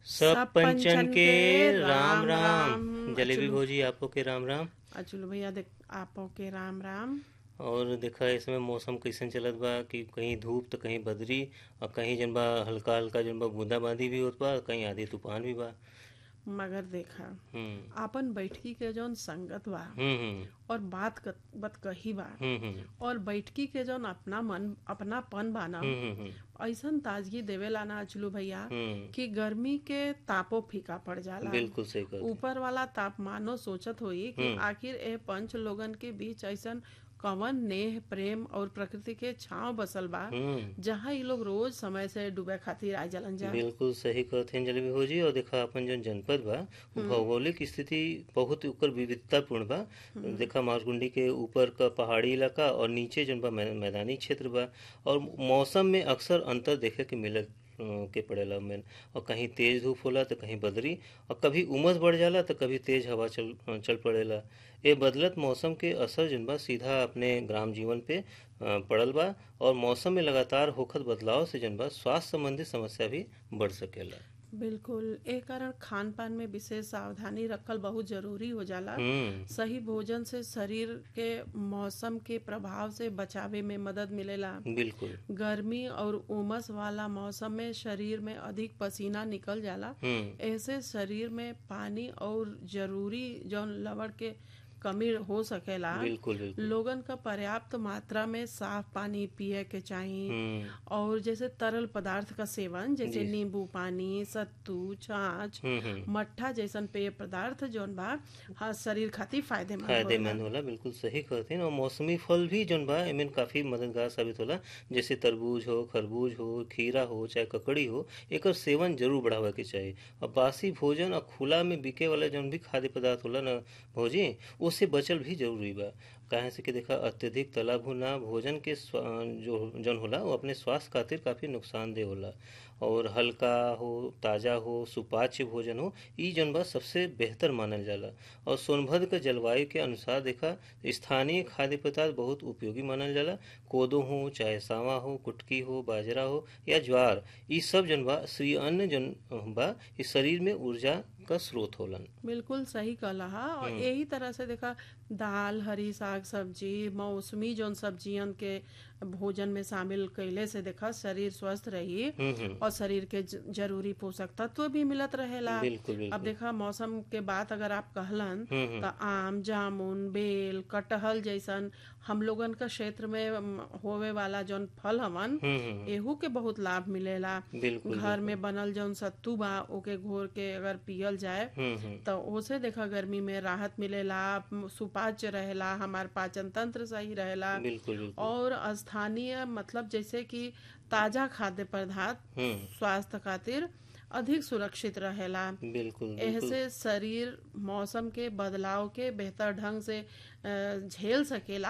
सब पंचन के राम राम जलेबी अचुल भौजी आपो के राम राम अचुल भैया देख आपो के राम राम और देखा इसमें मौसम कैसन चलत बा कि कहीं धूप तो कहीं बदरी और कहीं जन बा हल्का हल्का जन बा बूंदाबांदी भी होत बा कहीं आधी तूफान भी बा मगर देखा हम्म आपन बैठकी के जौन संगत बा हम्म हम्म और बात क- बात कही बा हम्म हम्म और बैठकी के जौन अपना मन अपनापन बा ना हम्म हम्म ऐसन ताजगी देवेला ना अचलू भैया हम्म कि गर्मी के तापो फीका पड़ जाला बिल्कुल सही कर ऊपर वाला तापमानो सोचत होई कि आखिर ए पंच लोगन के बीच ऐसन कवन नेह प्रेम और प्रकृति के छांव बसल बा हम्म जहाँ ये लोग रोज समय से डूबे खातिर आ जलन जा बिल्कुल सही कहते हैं जलेबी भौजी और देखा अपन जो जनपद बा वो भौगोलिक स्थिति बहुत ओकर विविधतापूर्ण बा देखा मारकुंडी के ऊपर का पहाड़ी इलाका और नीचे जन बा मै- मैदानी क्षेत्र बा और मौसम में अक्सर अंतर देखे के मिलत अ, के पड़ेला में और कहीं तेज धूप होला तो कहीं बदरी और कभी उमस बढ़ जाला तो कभी तेज हवा चल चल पड़ेला ये बदलत मौसम के असर जन बा सीधा अपने ग्राम जीवन पे अ, पड़ल बा और मौसम में लगातार होखत बदलाव से जन बा स्वास्थ्य संबंधी समस्या भी बढ़ सकेला बिल्कुल ए कारण खान पान में विशेष सावधानी रखल बहुत जरूरी हो जाला हम्म सही भोजन से शरीर के मौसम के प्रभाव से बचावे में मदद मिलेला बिल्कुल गर्मी और उमस वाला मौसम में शरीर में अधिक पसीना निकल जाला हम्म ऐसे शरीर में पानी और जरूरी जौन लवण के कमी हो सकेला बिल्कुल बिल्कुल लोगन का पर्याप्त मात्रा में साफ पानी पिए के चाहिए हम्म और जैसे तरल पदार्थ का सेवन जैसे नींबू पानी सत्तू छाछ हम्म हम्म मट्ठा जैसन पेय पदार्थ जौन बा हाँ शरीर खातिर फायदेमंद होला। फायदेमंद होला बिल्कुल सही कहते हैं और मौसमी फल भी जौन बा एमें काफी मददगार साबित होला जैसे तरबूज हो खरबूज हो खीरा हो चाहे ककड़ी हो एकर सेवन जरूर बढ़ावे के चाहिए और बासी भोजन और खुला में बिके वाला जौन भी खाद्य पदार्थ होला ना भोजी उससे बचल भी जरूरी बा काहे से कि देखा अत्यधिक तला भुना भोजन के स्वा- जो जौन होला वो अपने स्वास्थ्य खातिर काफी नुकसानदेह होला और हल्का हो ताजा हो सुपाच्य भोजन हो ई जौन बा सबसे बेहतर मानल जाला और सोनभद्र के जलवायु के अनुसार देखा स्थानीय खाद्य पदार्थ बहुत उपयोगी मानल जाला कोदो हो चाहे सावा हो कुटकी हो बाजरा हो या ज्वार ई सब जन बा श्री अन्न जन बा इस शरीर में ऊर्जा का स्रोत होलन बिल्कुल सही कहला हा और यही तरह से देखा दाल हरी साग सब्जी मौसमी जौन सब्जियन के भोजन में शामिल कैले से देखा शरीर स्वस्थ रही हम्म हम्म और शरीर के ज- जरूरी पोषक तत्व भी मिलत रहेला बिल्कुल अब बिल्कुल देखा मौसम के बात अगर आप कहलन हम्म हम्म त आम जामुन बेल कटहल जैसन हम लोगन का क्षेत्र में अम, होवे वाला जौन फल हवन हम्म हम्म एहू के बहुत लाभ मिलेला बिल्कुल घर में बनल जौन सत्तू बा ओके घोर के अगर पियल जाए हम्म हम्म तो ओसे देखा गर्मी में राहत मिलेला सुपाच्य रहेला हमार पाचन तंत्र सही रहेला बिल्कुल बिल्कुल और स्थानीय मतलब जैसे कि ताजा खाद्य पदार्थ हम्म स्वास्थ्य खातिर अधिक सुरक्षित रहेला बिल्कुल बिल्कुल ऐसे शरीर मौसम के बदलाव के बेहतर ढंग से अ, झेल सकेला